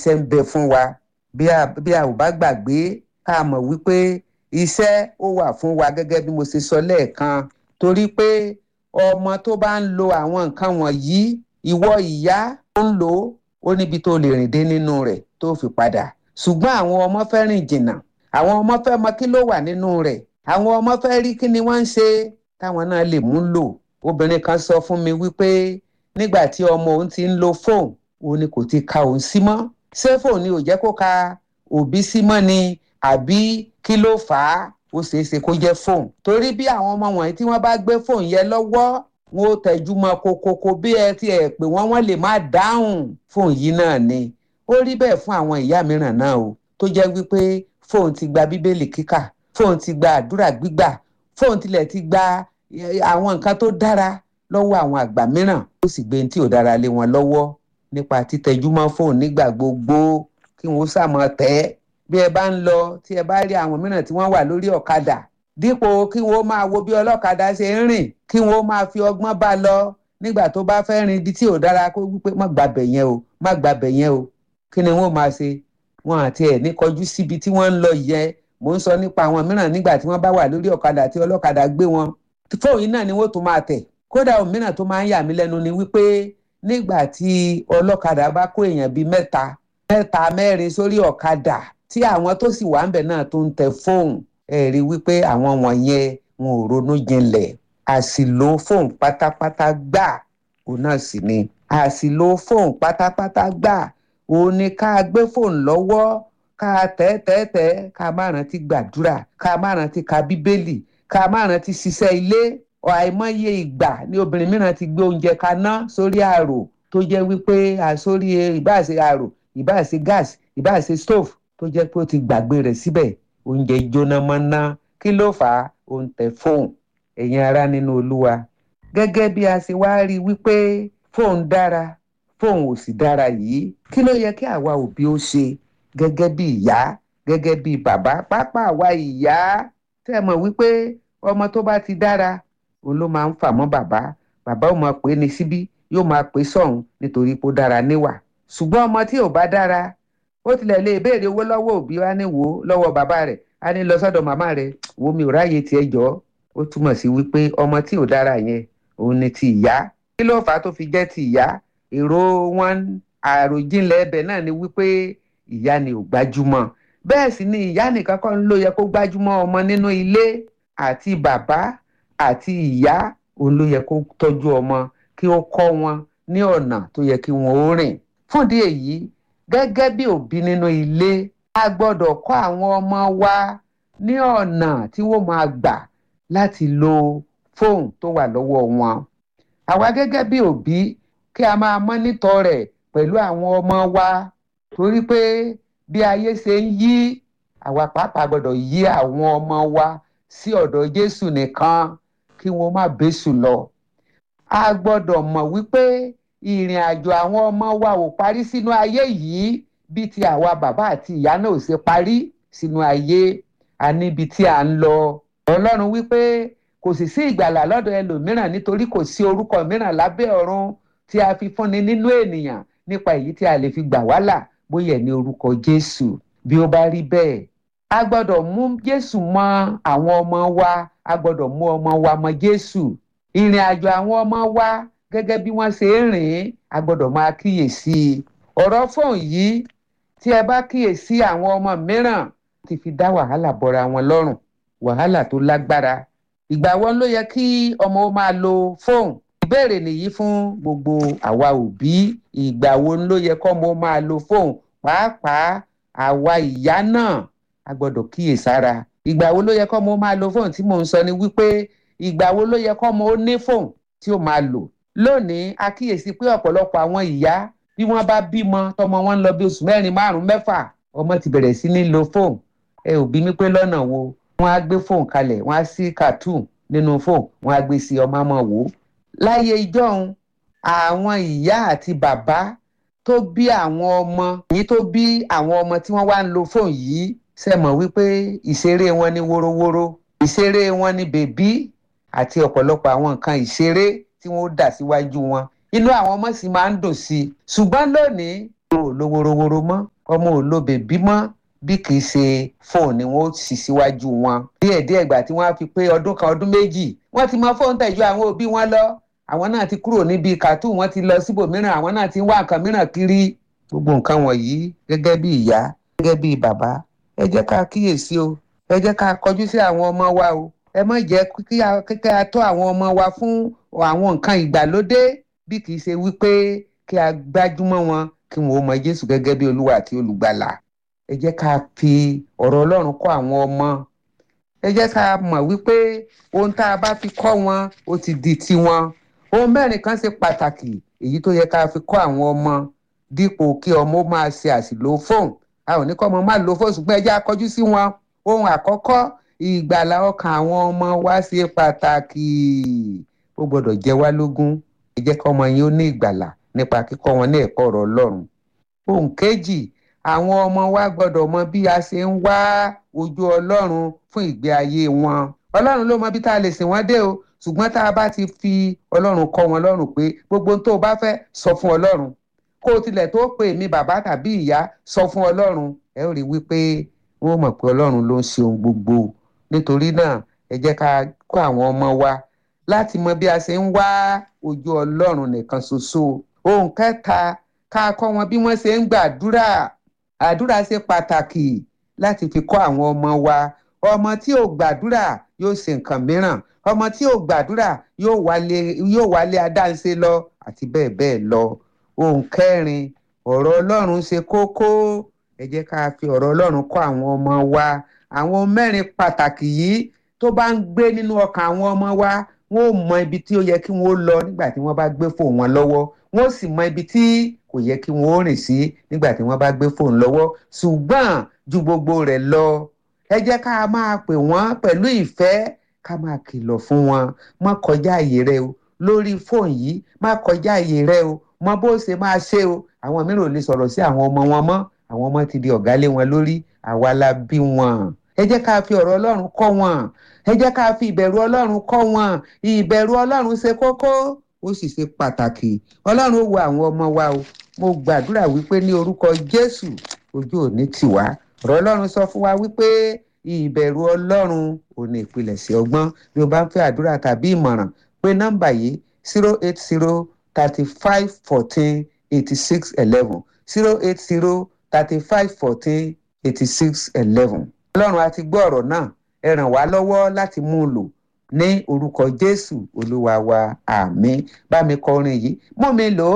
iṣẹ́ ń bẹ fún wa bí a bí a ò bá gbàgbé ká mọ̀ wípé iṣẹ́ ó wà fún wa gẹ́gẹ́ bí mo ṣe sọ lẹ́ẹ̀kan torí pé ọmọ tó bá ń lo àwọn nǹkan wọ̀nyí ìwọ ìyá tó ń lò ó ó níbi tó lè rìn dé nínú rẹ̀ tó fi padà ṣùgbọ́n àwọn ọmọ fẹ́ rìn jìnnà àwọn ọmọ fẹ́ mọ kí ló wà nínú rẹ̀ àwọn ọmọ fẹ́ rí kí ni wọ́n ń ṣe táwọn náà lè mú lò obìnrin kan sọ fún mi wípé nígbà tí ọmọ òun ti ń lo fóònù òun ni kò ti ka òun sí mọ́ ṣé fóònù ni ò jẹ́ kó ka òbí sí mọ́ ni àbí kí ló fà á ó ṣeé ṣe kó jẹ́ fóònù torí bí àwọn ọmọ wọ̀nyí tí wọ́n bá gbé fóònù yẹn lọ́wọ́ wọn ó tẹjú mọ́ kokoko bí ẹ ti ẹ̀ pé wọ́n wọ́n lè má dáhùn fóònù yìí náà ni ó rí bẹ́ẹ̀ fún àwọn ìyá mìíràn náà o tó jẹ́ wípé fóònù ti gba bíbélì kíkà fóònù ti gba àdúrà gbígbà fóònù tilẹ̀ ti gba àwọn nǹkan tó dára lọ́wọ́ àwọn àgbà mìíràn ó sì gbé tí ò dára lé wọn lọ́wọ́ nípa títẹjúmọ́ fóònù nígbà gbogbo kí wọ́n sàmọ́ tẹ́ bí ẹ bá ń lọ tí ẹ bá rí àwọn mìíràn tí wọ́n wà lórí ọ̀kadà dípò kí wọ́n máa wo bí ọlọ́kadà ṣe ń rìn kí wọ́n máa fi ọgbọ́n bá lọ nígbà tó bá fẹ́ rin ibi tí ò dára kó wípé má gbàbẹ̀ yẹn o má gbàbẹ̀ yẹn o kí ni wọ́n máa ṣe wọn àti ẹ̀ ní kọjú síbi tí wọ́n ń lọ yẹn mò ń sọ nípa àwọn mìíràn nígbà tí wọ́n bá wà lórí ọ̀kadà tí ọlọ́kadà gbé wọn fóònù náà ni wọ́n tún máa tẹ̀ kódà òmíràn tó máa ń yà mí lẹ́nu ni wípé nígbà tí ọlọ́kadà bá kó èèyàn bíi mẹ́ta mẹ́ta mẹ́rin sórí ọ̀kadà tí àwọn tó sì wà ń bẹ̀ náà tó ń tẹ fóònù ẹ̀ rí wípé àwọn wọ̀nyẹn wọn ò ronú jinlẹ̀ àṣìlò fóònù pátápátá gbà òun náà sì ni àṣìlò fóònù pátápátá gbà òun ni ká gbé fóònù lọ́wọ́ ká tẹ́ tẹ́ tẹ́ ká má rántí gbàdúrà ká má rántí ka bíbélì ká má rántí ṣiṣẹ́ ilé àìmọye ìgbà ni obìnrin mìíràn ti gbé oúnjẹ kaná sórí àrò tó jẹ́ wípé àsórí ìbáṣe àrò ìbáṣe gas ìbáṣe stove tó jẹ́ pé ó ti gbàgbé rẹ̀ síbẹ̀ oúnjẹ jóná mọ́ná kí ló fà á ó ń tẹ fóònù ẹ̀yin ará nínú olúwa gẹ́gẹ́ bí a ṣe wá rí wípé fóònù dára fóònù ò sì dára yìí kí ló yẹ kí àwa òbí ó ṣe gẹ́gẹ́ bí ìyá gẹ́gẹ́ bí bàbá pápá àwa ìyá tẹ́ mọ̀ wípé ọmọ tó bá ti dára òun ló máa ń fà mọ́ bàbá bàbá ò máa pè é ní síbí yóò máa pè é sọ̀hún nítorí pé ó dára níwà ṣùgbọ́n ọmọ tí ò bá dára ó tilẹ̀ lè béèrè owó lọ́wọ́ òbí wa ní wò ó lọ́wọ́ bàbá rẹ̀ á ní lọ sọ́dọ̀ màmá rẹ̀ wo mi ò ráyè tiẹ̀ jọ́ ó túmọ̀ sí wípé ọmọ tí ò dára yẹn òun ni ti ìyá kí ló fà á tó fi jẹ́ ti ìyá èrò wọn àròjinlẹ̀ ẹbẹ̀ náà ni wípé ìyá ni ò gbájúmọ̀ bẹ́ẹ̀ sì ni ìyá nìkan kọ́ ló yẹ kó gbájúmọ̀ ọmọ nínú ilé àti bàbá àti ìyá òun ló yẹ kó tọ́jú ọmọ kí ó kọ́ wọn ní ọ̀nà tó yẹ kí wọ́n ó rìn fúndì èyí gẹ́gẹ́ bí òbí nínú ilé a gbọ́dọ̀ kọ́ àwọn ọmọ wa ní ọ̀nà tí wọ́n máa gbà láti lo fóònù tó wà lọ́wọ́ wọn àwa gẹ́gẹ́ bí òbí kí a máa mọ́nítọ̀ rẹ̀ pẹ̀lú àwọn ọmọ wa torí pé bí ayé ṣe ń yí àwa pàápàá gbọ́dọ̀ yí àwọn ọmọ wa sí ọ̀dọ̀ Jésù nìkan kí wọ́n má bẹ́sù lọ. a gbọ́dọ̀ mọ̀ wípé ìrìn àjò àwọn ọmọ wa ò parí sínú ayé yìí bí ti àwa bàbá àti ìyá náà ò ṣe parí sínú ayé a níbi tí à ń lọ. Ọlọ́run wípé kò sì sí ìgbàlà lọ́dọ̀ ẹlòmíràn nítorí kò sí orúkọ mìíràn lábẹ́ ọ̀run tí a fi fúnni nínú ènìyàn nípa èyí tí a lè fi gbà wá là bóyá ní orúkọ Jésù bí ó bá rí bẹ́ẹ̀ a gbọ́dọ̀ mú Jésù mọ́ àwọn ọmọ wa a gbọ́dọ̀ mú ọmọ wa mọ́ Jésù ìrìn àjò àwọn ọmọ wa gẹ́gẹ́ bí wọ́n ṣe ń rìn a gbọ́dọ̀ máa kíyèsí ọ̀rọ̀ fóun yìí tí ẹ bá kíyèsí àwọn ọmọ mìíràn ti fi dá wàhálà bọ́ra wọn lọ́rùn wàhálà tó lágbára ìgbà wo ló yẹ kí ọmọ ó máa lo fóun ìbéèrè nìyí fún gbogbo àwa òbí ìgbà wo ló yẹ kọ́mọ ó máa lo fóun pàápàá àwa ìyá náà a gbọ́dọ̀ kíyèsára ìgbà wo ló yẹ kọ́mọ ó máa lo fóun tí mò ń sọ ni wípé ìgbà wo ló yẹ kọ́mọ ó ní fóun tí ó máa lò lónìí a kíyèsí pé ọ̀pọ̀lọpọ̀ àwọn ìyá bí wọ́n bá bímọ tọmọ wọn ń lọ bí oṣù mẹ́rin márùn-ún mẹ́fà ọmọ ti bẹ̀rẹ̀ sí ní lo fóun ẹ ò bí mi pé lọ́nà wo wọ́n á gbé fóun kalẹ̀ wọ́n á sí cartoon nínú fóun wọ́n á gbé sí ọmọ ọmọ wò ó láyé ìjọ́un àwọn ìyá àti bàbá tó bí àwọn ọmọ yìí tó bí àwọn ọmọ tí wọ́n wá ń lo fóun yìí ṣe mọ̀ wípé ìṣeré wọn ní wórówóró ìṣeré wọn ní bèbí àti ọ̀pọ̀lọpọ̀ àwọn nǹkan ìṣeré tí wọ́n dà síwájú wọn inú àwọn ọmọ sì máa ń dùn sí i ṣùgbọ́n lónìí ò lo worowóró mọ́ ọmọ ò lo bèbí mọ́ bí kì í ṣe fóònù ni wọ́n ó sì síwájú wọn. díẹ̀díẹ̀ ìgbà tí wọ́n á fi pé ọdún kan ọdún méjì wọ́n ti mọ fóònù tẹ̀jú àwọn òbí wọn lọ àwọn náà ti kúrò níbi kàtú wọ́n ti lọ síbòmíràn àwọn náà ti ń wá nǹkan mìíràn kiri gbogbo nǹkan wọ̀nyí gẹ́gẹ́ bí ìyá gẹ́gẹ́ bí bàbá ẹ jẹ́ ká kíyèsí o ẹ jẹ́ ká kọjú sí àwọn ọmọ wa o ẹ má jẹ́ kí a tọ́ àwọn ọmọ wa fún àwọn nǹkan ìgbàlódé bí kì í ṣe wípé kí a gbájúmọ́ wọn kí wọn ó mọ Jésù gẹ́gẹ́ bí Olúwa àti olùgbàlà ẹ jẹ́ ká fi ọ̀rọ̀ Ọlọ́run kọ́ àwọn ọmọ ẹ jẹ́ ká mọ̀ wípé ohun tá a bá fi kọ́ wọn ó ti di tiwọn ohun mẹ́rin kan ṣe pàtàkì èyí tó yẹ ká fi kọ́ àwọn ọmọ dípò kí ọmọ máa ṣe àṣìlò fóònù a ò ní kọ́ ọmọ máa lo fóònù ṣùgbọ́n ẹ jẹ́ akọjú sí wọn ohun àkọ́kọ́ ìgbàlà ọkàn àwọn ọmọ wa ṣe pàtàkì ó gbọ́dọ̀ jẹ́ wá lógún ẹ jẹ́ kí ọmọ yín ó ní ìgbàlà nípa kíkọ́ wọn ní ẹ̀kọ́ ọ̀rọ̀ Ọlọ́run ohun kejì àwọn ọmọ wa gbọ́dọ̀ mọ bí a ṣe ń wá ojú Ọlọ́run fún ìgbé ayé wọn Ọlọ́run ló mọ bí tá a lè sìn wọ́n dé o ṣùgbọ́n tá a bá ti fi Ọlọ́run kọ́ wọn lọ́rùn pé gbogbo tó o bá fẹ́ sọ fún Ọlọ́run kó o tilẹ̀ tó pè mí bàbá tàbí ìyá sọ fún Ọlọ́run ẹ ó rí wípé wọ́n mọ̀ pé Ọlọ́run ló ń ṣe ohun gbogbo nítorí náà ẹ jẹ́ ká kọ́ àwọn ọmọ wa láti mọ bí a ṣe ń wá ojú Ọlọ́run nìkan ṣoṣo ohun kẹta ká kọ́ wọn bí wọ́n ṣe ń gbàdúrà àdúrà ṣe pàtàkì láti fi kọ́ àwọn ọmọ wa ọmọ tí ò gbàdúrà yóò ṣe nǹkan mìíràn ọmọ tí ò gbàdúrà yóò wálé yóò wálé adáǹṣe lọ àti bẹ́ẹ̀ bẹ́ẹ̀ lọ ohun kẹrin ọ̀rọ̀ Ọlọ́run ṣe kókó ẹ jẹ́ ká fi ọ̀rọ̀ Ọlọ́run kọ́ àwọn ọmọ wa àwọn mẹ́rin pàtàkì yìí tó bá ń gbé nínú ọkàn àwọn ọmọ wa wọn ò mọ ibi tí ó yẹ kí wọn ó lọ nígbà tí wọn bá gbé fóònù wọn lọ́wọ́ wọn ò sì mọ ibi tí kò yẹ kí wọn ó rìn sí nígbà tí wọn bá gbé fóònù lọ́wọ́ ṣùgbọ́n ju gbogbo rẹ̀ lọ ẹ jẹ́ ká máa pè wọ́n pẹ̀lú ìfẹ́ ká máa kìlọ̀ fún wọn má kọjá àyè rẹ o lórí fóònù yìí má kọjá àyè rẹ o mọ bó ṣe máa ṣe o àwọn mìíràn ò lè sọ̀rọ̀ sí àwọn ọmọ wọn mọ́ àwọn ọmọ ti di ọ̀gá lé wọn lórí àwa la bí wọn ẹ jẹ́ ká fi ọ̀rọ̀ Ọlọ́run kọ́ wọn ẹ jẹ́ ká fi ìbẹ̀rù Ọlọ́run kọ́ wọn ìbẹ̀rù Ọlọ́run ṣe kókó ó sì ṣe pàtàkì Ọlọ́run ó wo àwọn ọmọ wa o mo gbàdúrà wípé ní orúkọ Jésù ojú ò ní tì wá ọ̀rọ̀ Ọlọ́run sọ fún wa wípé ìbẹ̀rù Ọlọ́run ò ní ìpilẹ̀ṣẹ̀ ọgbọ́n bí o bá ń fẹ́ àdúrà tàbí ìmọ̀ràn pé nọ́mbà yìí zero eight zero thirty five fourteen eighty six eleven zero eight zero thirty five fourteen eighty six eleven. Ọlọ́run a ti gbọ́ ọ̀rọ̀ náà ẹ ràn wá lọ́wọ́ láti mú un lò ní orúkọ Jésù Olúwa wa àmín bá mi kọ orin yìí mú mi lò ó.